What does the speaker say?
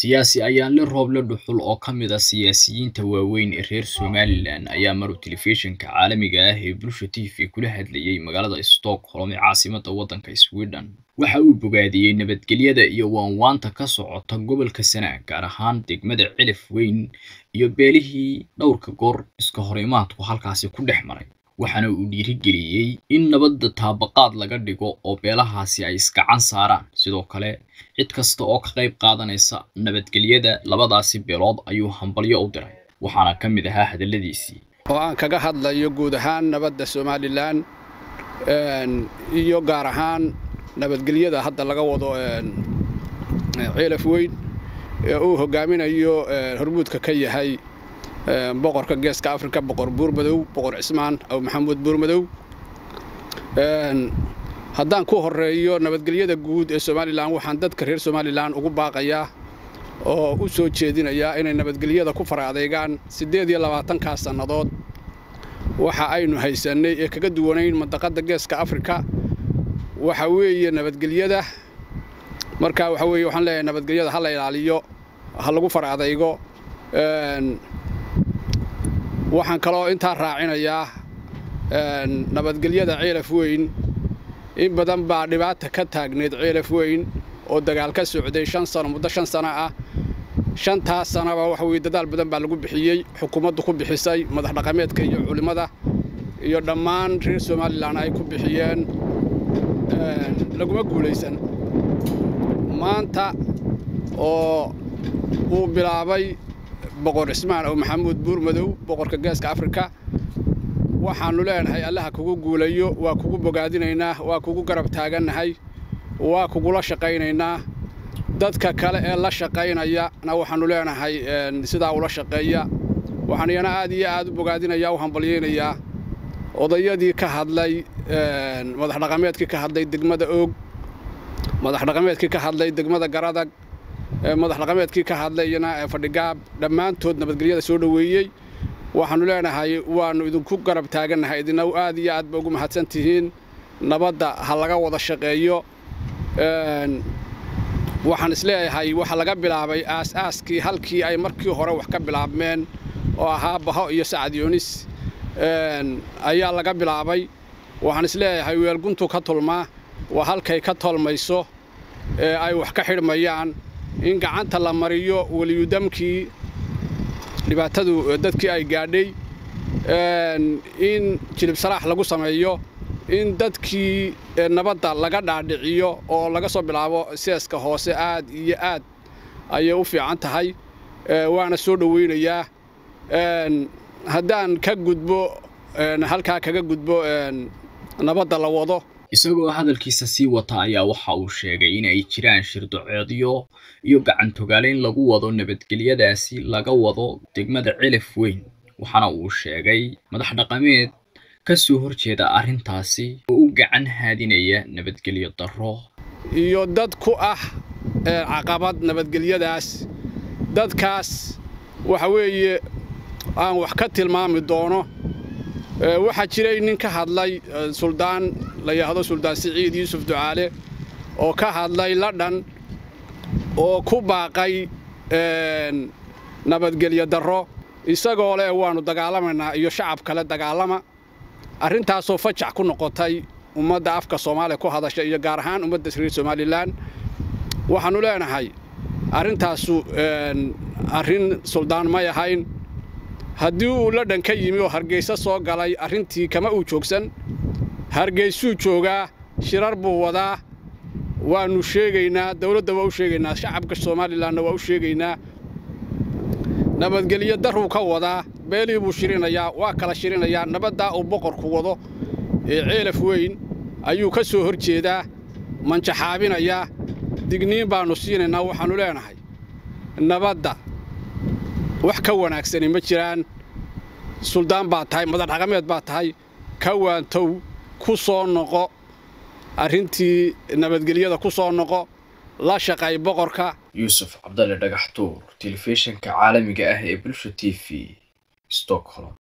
siyaasi ayaanle rooble dhuxul oo ka mid ah siyaasiyiinta waaweyn ee reer somalilan ayaa maru telefishinka caalamiga ah ee bulsha t v kula hadlayey magaalada stockholm ee caasimada waddanka sweden waxa uu bogaadiyey nabadgelyada iyo waanwaanta ka socota gobolka sanaag gaar ahaan degmada cilif weyn iyo beelihii dhowrka goor iska horimaadku halkaasi ku dhex maray waxaana uu dhiirigeliyey in nabadda taabaqaad laga dhigo oo beelahaasi ay iskacan saaraan sidoo kale cid kasta oo ka qayb qaadanaysa nabadgelyada labadaasi beelood ayuu hambalyo u diray waxaana ka mid ahaa hadalladiisii oo aan kaga hadlayo guud ahaan nabadda somalilan iyo gaar ahaan nabadgelyada hadda laga wado ciilaf weyn ee uu hogaaminayo hormuudka ka yahay boqorka geeska afrika boqor buurmadow boqor cismaan aw maxamuud buurmadow haddaan ku horeeyo nabadgelyada guud ee somalilan waxaan dadka reer somalilan ugu baaqayaa oo u soo jeedinayaa inay nabadgelyada ku fara adeegaan siddeed iyo labaatankaa sannadood waxa aynu haysannay ee kaga duwanayn mandaqadda geeska afrika waxa weeye nabadgelyada marka waxa weeye waxaan leeyahay nabadgelyada ha la ilaaliyo ha lagu fara adaygo waxaan kaloo intaa raacinayaa nabadgelyada ciilaf weyn in badan baa dhibaata ka taagneed ciilaf weyn oo dagaal ka socday shan sano muddo shan sano ah shantaas sanaba waxa weye dadaal badan baa lagu bixiyey xukuumaddu ku bixisay madax dhaqameedka iyo culimmada iyo dhammaan reer somalilan ay ku bixiyeen laguma guulaysan maanta oo uu bilaabay boqor cismaan oo maxamuud buurmadow boqorka geeska afrika waxaannu leenahay allaha kugu guulayo waa kugu bogaadinaynaa waa kugu garab taagannahay waa kugula shaqaynaynaa dadka kale ee la shaqaynayana waxaannu leenahay sidaa ula shaqeeya waxaan iyana aad iyo aad u bogaadinayaa u hambalyaynayaa odayadii ka hadlay madax dhaqameedkii ka hadlay degmada oog madax dhaqameedkii ka hadlay degmada garadag madax dhaqameedkii ka hadlayna fadhigaab dhammaantood nabadgelyada soo dhoweeyey waxaannu leenahay waannu idinku garab taagannahay idina aad iyo aad ba ugu mahadsan tihiin nabadda ha laga wada shaqeeyo waxaan isleeyahay waxa laga bilaabay aas-aaskii halkii ay markii hore wax ka bilaabmeen oo ahaa baho iyo sacad yoonis ayaa laga bilaabay waxaan isleeyahay weelguntu ka tolmaa waa halkay ka tolmayso ee ay wax ka xidhmayaan in gacanta la mariyo weliyudamkii dhibaatadu dadkii ay gaadhay in jilib salaax lagu sameeyo in dadkii nabadda laga dhaadhiciyo oo laga soo bilaabo seeska hoose aad iyo aad ayay u fiican tahay waana soo dhowaynayaa haddaan ka gudbo halkaa kaga gudbo nabadda la wado isagoo hadalkiisa sii wata ayaa waxa uu sheegay in ay jiraan shirdoceedyo iyo gacantogaalayn lagu wado nabadgelyadaasi laga wado degmada cilif weyn waxaana uu sheegay madax dhaqameed ka soo horjeeda arrintaasi oo u gacan haadinaya nabadgelyo darro iyo dad ku ah caqabad nabadgelyadaas dadkaas waxa weeye aan wax ka tilmaami doono waxaa jiray nin ka hadlay suldaan la yidhaahdo suldaan siciid yuusuf ducaale oo ka hadlay ladhan oo ku baaqay nabadgelyo darro isagoo leh waannu dagaalamaynaa iyo shacab kale dagaalama arrintaasoo fajac ku noqotay ummadda afka soomaaliya ku hadasha iyo gaar ahaan ummadda reer somalilan waxaannu leenahay arrintaasu arrin suldaan may ahayn haddii uu ladhan ka yimi oo hargayso soo galay arrintii kama uu joogsan hargaysuu joogaa shirar buu wadaa waannu sheegaynaa dawladda waa u sheegaynaa shacabka somalilanna waa u sheegaynaa nabadgelyo darruu ka wadaa beelii buu shirinayaa waa kala shirinayaa nabaddaa uu boqorku wado ee ceelaf weyn ayuu ka soo hor jeedaa manjaxaabinayaa digniin baannu siinaynaa waxaannu leenahay nabadda wax ka wanaagsani ma jiraan suldaan baa tahay madax dhaqameed baa tahay ka waantow ku soo noqo arrintii nabadgelyada ku soo noqo la shaqay boqorka yuusuf cabdalle dhagax tuur telefishinka caalamiga ah ee bulsha t v stockholm